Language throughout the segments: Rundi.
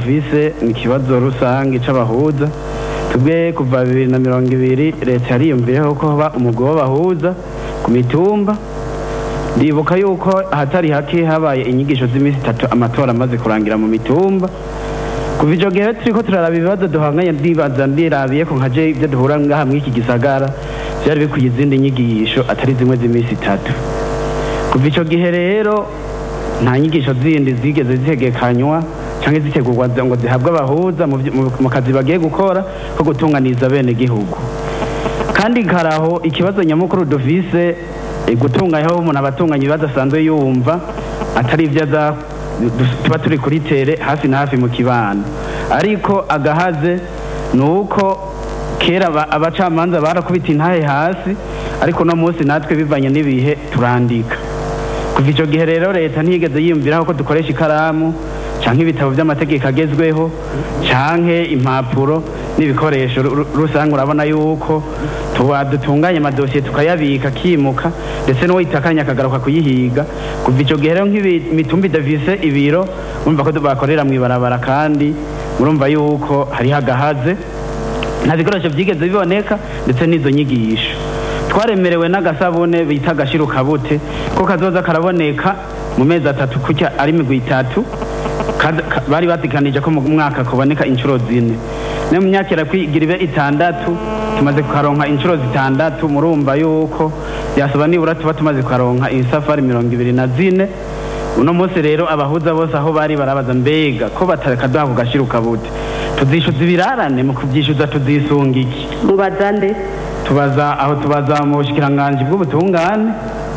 dufise ni ikibazo rusange c'abahuza tubwe kuva bibiri na mirongo ibiri leta yariyumviyeho ko hoba umugwi w'abahuza ku mitumba ndibuka yuko ahatari hake habaye inyigisho z'iminsi itatu amatora amaze kurangira mu mitumba kuva ico gihe turiko turaraba ibibazo duhanganye ndibaza ndirabiye ko nkaje ivyo duhura ngaha mw'iki gisagara vyari bikwiye izindi nyigisho atari zimwe z'iminsi itatu kuva ico gihe rero nta nyigisho zindi zigeze zitegekanywa canke zitegurwa ngo zihabwe abahuza mu vy- mu- mu kazi bagiye gukora ko gutunganiza bene gihugu kandi karaho ikibazo nyamukuru dufise eh, gutunganyaho umuntu abatunganya ibibazo asanzwe yumva atari ivyo aza du- tuba turi kuri tere hafi na hafi mu kibano ariko agahaze ni uko kera aba- abacamanza barakubita intahe hasi ariko uno munsi natwe bivanye n'ibihe turandika kuva icyo gihe rero leta ntiyigeze yiyumviraho ko dukoresha ikaramu canke ibitabo by'amategeko agezweho canke impapuro n'ibikoresho ru- ru- rusange urabona yuko tuba dutunganya amadosiye tukayabika akimuka ndetse n'uwitakanya akagaruka kuyihiga kuva icyo gihe rero nk'imitumba idafise ibiro urumva ko bakorera mu ibarabara kandi murumva yuko hariho agahaze nta bikoresho byigeze biboneka ndetse n'izo nyigisho twaremerewe n'agasabune bita agashirukabute ko kazoza karaboneka mu mezi atatu kutya ari imigwi itatu Kad- ka- bari batikanije ko mu mwaka kuboneka inshuro zine no mu myaka irakwigira ibe itandatu tumaze kukaronka inshuro zitandatu murumva yuko byasaba nibura tuba tumaze kukaronka isafari mirongo ibiri na zine uno munsi rero abahuza bose aho bari barabaza mbega ko batakaduha ku gashirukabute tuzishyuza ibirarane mu kubyishyuza tuzisunga iki mubaza nde tubaza aho tubaza mu bushikiranganji bw'ubutungane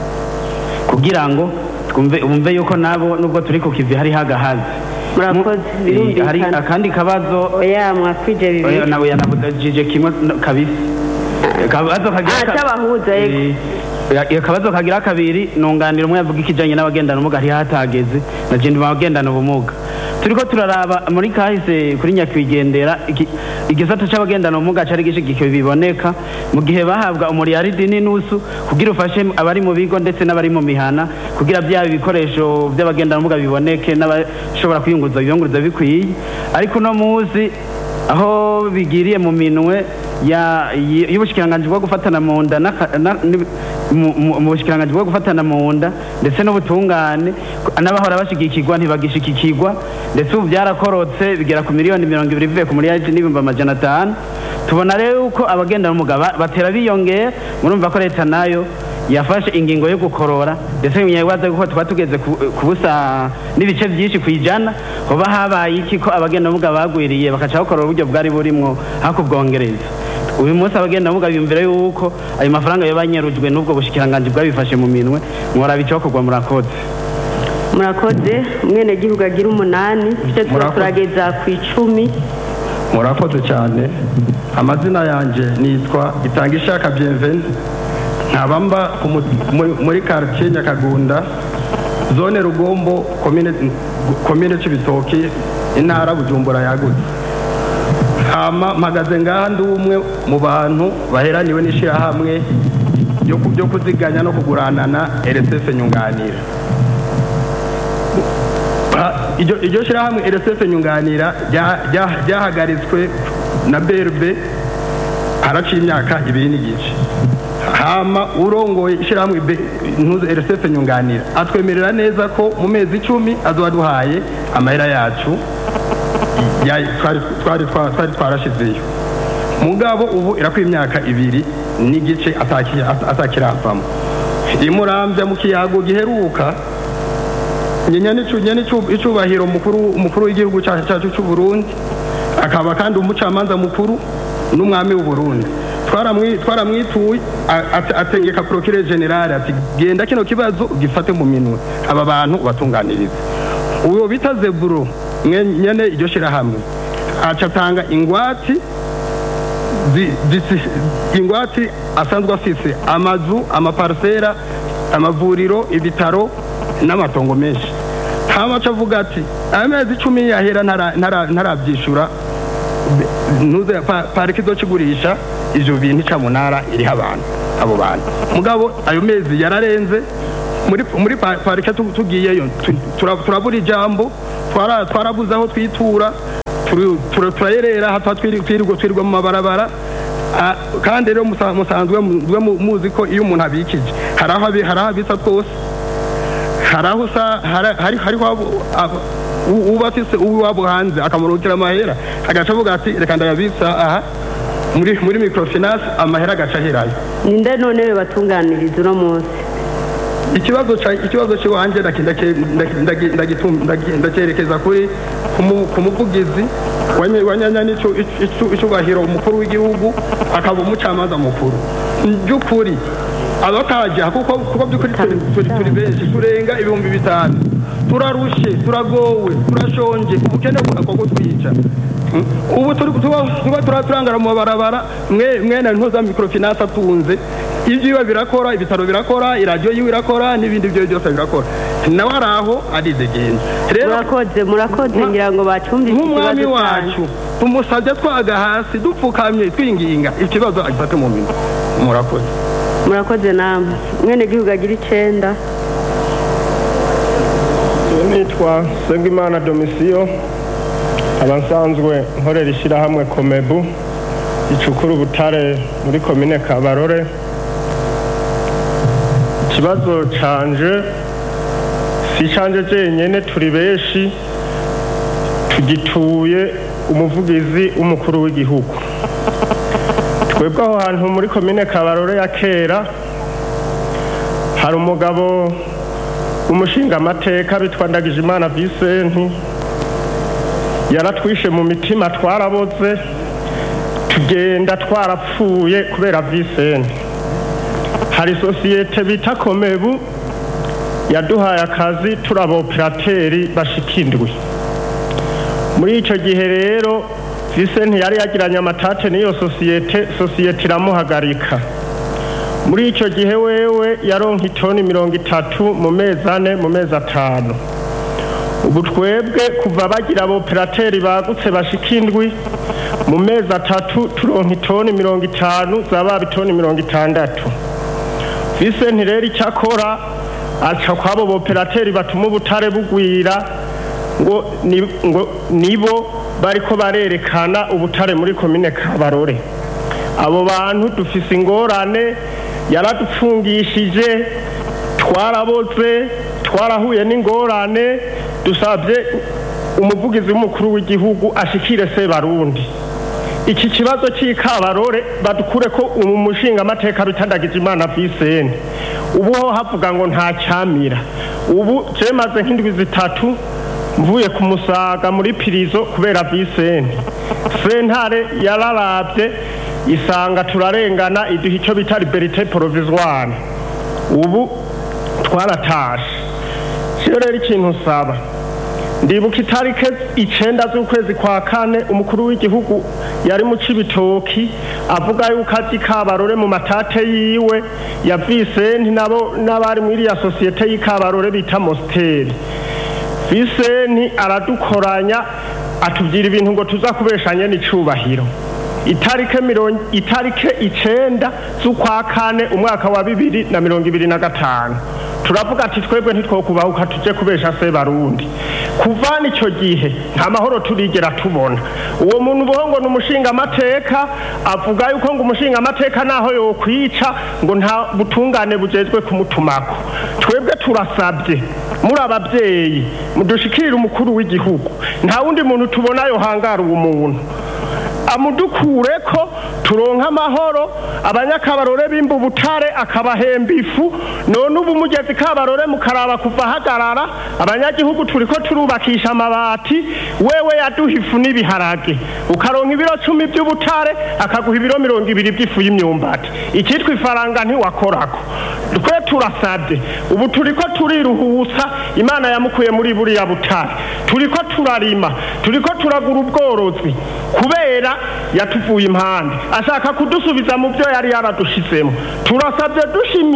kugira ngo twumve umve yuko nabo nubwo turi ku kivi hariho agahazi Murakoze, Mu- birumvikana. eh, hari akandi kabazo oya mwakwije oya, bibiri nawe yanabudajije kimwe no- kabisi akabazo kagira Ah, ka- c'abahuza, yego. Eh, ya- akabazo kagira kabiri nunganira umwe yavuga ikijanye n'abagendana ubumuga hariho hatageze na je ndi mu bagendana ubumuga turiko turaraba muri kahise kuri nyakwigendera iki- igisata c'abagendana ubumuga cari gishigikiwe biboneka mu gihe bahabwa umuriyaridi n'inusu kugira ufashe abari mu bigo ndetse n'abari mu mihana kugira byaba ibikoresho by'abagendana ubumuga biboneke n'abashobora kwiyunguruza biyunguruza bikwiye ariko uno munsi aho bigiriye mu minwe ya- y- y'ubushikiranganji bwo gufatana mu nda n'aka- na- ni- mu- mu mu bushikiranganji bwo gufatana mu nda ndetse n'ubutungane ku- n'abahora bashigikirwa ntibagishikikirwa ndetse ubu byarakorotse bigera ku miliyoni mirongo ibiri bivuye ku miliyari n'ibihumbi amajana atanu tubona rero yuko abagendana ubumuga ba- batera biyongera murumva ko leta nayo yafashe ingingo yo gukorora ndetse nyabaza ko tuba tugeze ku ku busa n'ibice byinshi ku ijana hoba habaye iki ko abagenda ubumuga bagwiriye bakaca bakorora uburyo bwari burimwo hakubwongereza uyu munsi abagenda ubumuga biyumvira yuko ayo mafaranga yo banyerujwe n'ubwo bushikiranganji bwabifashe mu minwe mworaba icyokorwa murakoze murakoze umwenegihugu agira umunani icyo tuba Murakoze. turageza ku icumi murakoze cyane amazina yanjye nitwa itanga ishaka bienveni nkaba mba ku mu- muri- muri quartier nyakagunda zone rugombo komine komine cy'ibitoki intara bujumbura yagutse hama mpagaze ngaha ndi umwe mu bantu baheraniwe n'ishyirahamwe ryo ku- ryo kuziganya no kuguranana rsf nyunganira Ah, iryo iryo shyirahamwe rsf nyunganira rya- rya- ryahagaritswe na berbe haraciye imyaka ibiri n'igice hama urongoye ishyirahamwe Be- ntuze rsf nyunganira atwemerera neza ko mu mezi icumi azoba aduhaye amahera yacu ya- twari twari twa- twari twarashizeyo mugabo ubu irakwiye imyaka ibiri n'igice ataki- atakiravamo imurambya mu kiyago giheruka nyene icubahiro mukuru umukuru w'igihugu cyacu cyacu cy'u Burundi akaba kandi umucamanza mukuru n'umwami w'u Burundi twaramwi twaramwituye a- ate- ategeka procureur general ati genda kino kibazo gifate mu minwe aba bantu batunganiriza uwo bita Zeburo mwe- nyene iryo shirahamwe aca atanga ingwati zi- zisi- ingwati asanzwe afise amazu amaparsera amavuriro ibitaro n'amatongo menshi hamaca avuga ati amezi icumi yahera ntara- ntara- ntarabyishura Be- ntuze pa- pariki izokigurisha ivyo bintu icamunara iriho abantu abo bantu mugabo ayo mezi yararenze muri muri pa- parike tu- tugiyeyo tu- tura- turabura ijambo twara- twarabuze aho twitura turi- tura- turayerera hata twiri- twirirwa twirirwa mu mabarabara Ah, kandi rero musa- musanzwe mu- mwe mu- muzi ko iyo umuntu abikije hari aho abi- hari aho abitsa twose hari aho usa hari- hari- hariho abo- abo- u- uba afise uw'iwabo hanze akamurukira amahera agaca avuga ati reka ndayabitsa aha muri muri microfinance amahera agaca aherayo ninde none we batunganiriza uno munsi ikibazo ca ikibazo cy'iwanjye ndaki- ndaki- ndaki- ndaki- ndagitum- ndaki- ndacyerekeza kuri ku mu- ku muvugizi wa nye- wa nyanya n'icu- icu- icubahiro umukuru w'igihugu akaba umucamanza mukuru by'ukuri abataja kuko kuko by'ukuri turi turi turi benshi turenga ibihumbi bitanu turarushe turagowe turashonje ubukene bwako kutwica Mm. ubu turi tuba tuba tura- turangara mu mabarabara mwe mwene ntuza microfinance atunze ibyiwe birakora ibitaro birakora iradiyo yiwe irakora n'ibindi byo byose birakora nawe ari aho aridegenza rero murakoze murakoze Nka- ngira ngo bacumvise nk'umwami ikibazo wacu cyanyu tumusabye twaga hasi dupfukamye twinginga ikibazo agifate mu minwe murakoze murakoze namwe mwene gihugu agira icenda nitwa Sengimana Domisiyo aba nsanzwe nkorera ishyirahamwe komebu ricukura ubutare muri komine kabarore ikibazo canje si canje jenyene turi benshi tugituye umuvugizi w'umukuru w'igihugu twebwe aho hantu muri komine kabarore ya kera hari umugabo umushinga amateka bitwa ndagijimana Vicente yaratwishe mu mitima twaraboze tugenda twarapfuye kubera Vicente hari sosiyete bita komebu yaduhaye akazi turi aboperateri bashika indwi muri icyo gihe rero Vicente yari yagiranye amatate n'iyo sosiyete sosiyete iramuhagarika muri icyo gihe wewe yaronka itoni mirongo itatu mu mezi ane mu mezi atanu ubu twebwe kuva bagira aboperateri bagutse bashika indwi mu mezi atatu turonka itoni mirongo itanu zaba itoni mirongo itandatu Vicente rero icyo akora aca kwabo boperateri batuma ubutare bugwira ngo ni- ngo nibo bariko barerekana ubutare muri komine Kabarore abo bantu dufise ingorane yaradupfungishije twaraboze twarahuye n'ingorane dusabye umuvugizi w'umukuru w'igihugu ashikire se barundi iki kibazo cy'ikabarore badukure ko umu mushinga amateka bitandagije imana Vicente ubu ho havuga ngo nta cyamira ubu je maze nk'indwi zitatu mvuye ku musaga muri pirizo kubera Vicente sentare yararavye isanga turarengana iduha icyo bita liberite provisoire ubu twaratashe rero rero ikintu usaba ndibuka itarike icenda z'ukwezi kwa kane umukuru w'igihugu yari mu cibitoki avuga yuko azi kabarore mu matate yiwe ya Vicente nabo n'abari muri iriya sosiyete y'ikabarore bita Mosteri Vicente aradukoranya atubwira ibintu ngo tuza kubeshanye n'icubahiro itarike mirongo itarike icenda z'ukwa kane umwaka wa bibiri na mirongo ibiri na gatanu turavuga ati twebwe ntitwokubahuka tuje kubesha se barundi kuvana icyo gihe nta mahoro turigera tubona uwo muntu uvuga ngo ni umushinga amateka avuga yuko ngo umushinga amateka naho yokwica ngo nta butungane bujejwe kumutumako twebwe turasabye muri ababyeyi mudushikirire umukuru w'igihugu nta wundi muntu tubona yohangara uwo muntu amudukure ko turonka amahoro abanyakabarore bimba ubutare akabahemba ifu none ubu mugezi kabarore mukaraba kuva hagarara abanyagihugu turiko turubakisha amabati wewe yaduha ifu n'ibiharage ukaronka ibiro cumi by'ubutare akaguha ibiro mirongo ibiri by'ifu y'imyumbati ikitwa ifaranga ntiwakorako twe turasabye ubu turiko turiruhutsa imana yamukuye muri buriya butare turiko turarima turiko turagura ubworozi kubera yatuvuye impande ashaka kudusubiza mu byo yari yaradushizemo turasabye